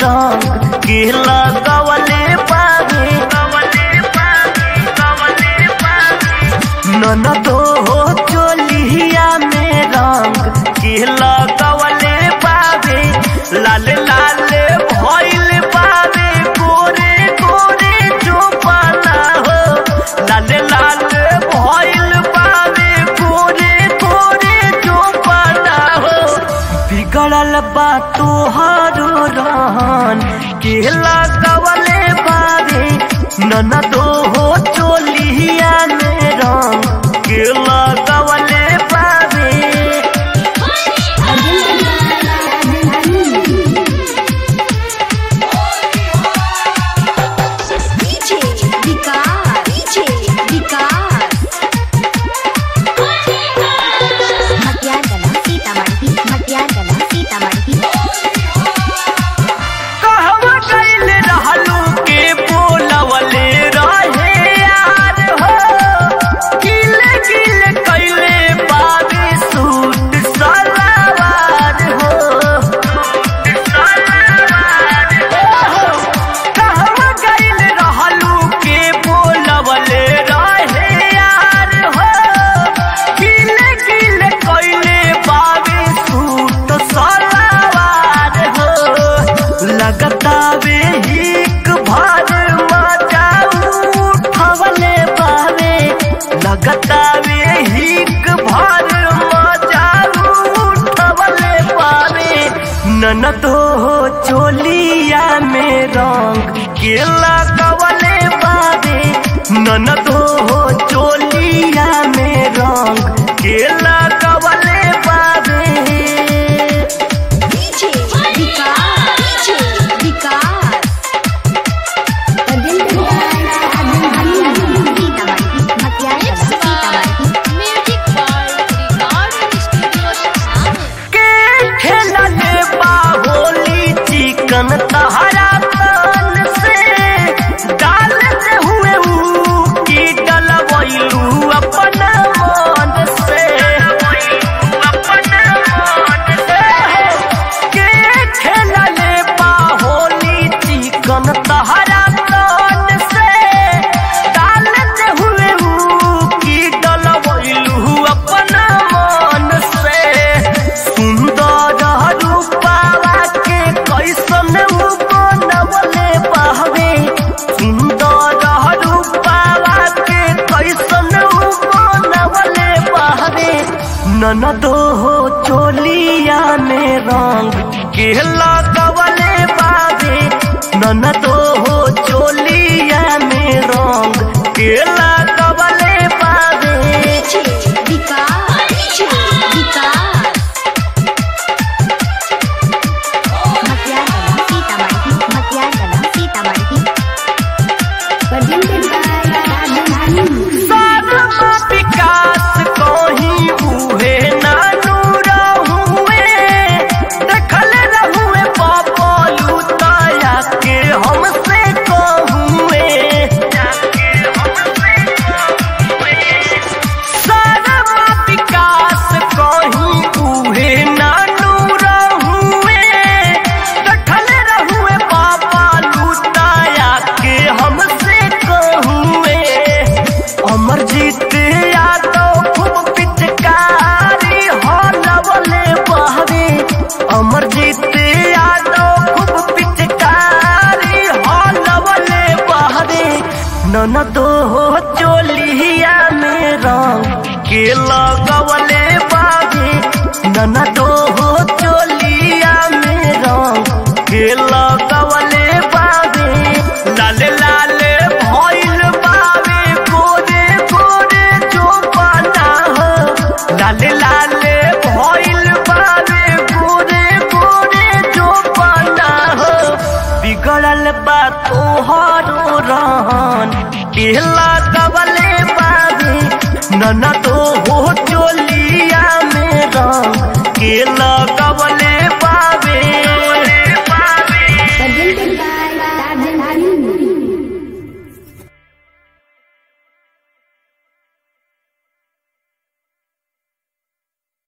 रंग के लगवले बावे ननदो हो चोलिया में रंग के लगवले बावे लाल लाल भइल बावे गोरे गोरे जो पाना हो लाल लाल भइल बावे गोरे गोरे जो पाना हो बिगड़ल बा तोहारो रहन के लगवले बावे ननदो हो चोलिया में रंग के लगवले बावे DJ Vicar, DJ Vicar. Matyagala Sitamarhi, Matyagala Sitamarhi. कहवा गइल रहलू के बोलवले रहे यार हो गिल गिल कइले बाबे सूट सलवार हो कहवा गइल रहलू के बोलवले रहे यार हो गिल गिल कइले बाबे सूट सलवार हो लगता वे हिक भर मजा उठवले पावे लगता वे हिक भर मजा उठवले पावे ननदो हो चोलिया में रंग के लगवले पावे ननदो हो चोलिया में रंग के लगवले पावे DJ Vicar, DJ Vicar. Sitamarhi, Matyagala Sitamarhi. Music by Recording Studio Sound. के खेलले बाहोली चिकन तहरा तन से डाल से हुए ऊ की डलवैलू अपन मन से के खेलले बाहोली चिकन तहरा तन से डाल से हुए ऊ की डलवैलू अपन मन से सुंदर रूपावा के कैसन ऊ बनवले बहवे सुंदर रूपावा के कैसन ऊ बनवले बहवे ननदो हो चोलिया में रंग के लगवले बावे ननदो हो चोलिया में रंग के लगवले बावे DJ Vicar, DJ Vicar. Matyagala Sitamarhi, Matyagala Sitamarhi. Presented by सारा विकास कहीं उहे नानू रहुए देखल रहुए पापलू ताया के हमसे कहुए सारा विकास कहीं उहे नानू रहुए देखल रहुए पापलू ताया के हमसे कहुए अमरजीत यादव खूब पिचकारी हलवले बहवे अमरजीत यादव खूब पिचकारी हलवले बहवे ननदो हो चोलिया में रंग के लगवले बावे ननदो हो चोलिया में रंग के लगवले बावे लाल लाल भइल बावे गोरे गोरे जो पाना हो लाल लाल भइल बावे गोरे गोरे जो पाना हो बिगड़ल बा तोहरो रहन के लगवले बावे ननदो हो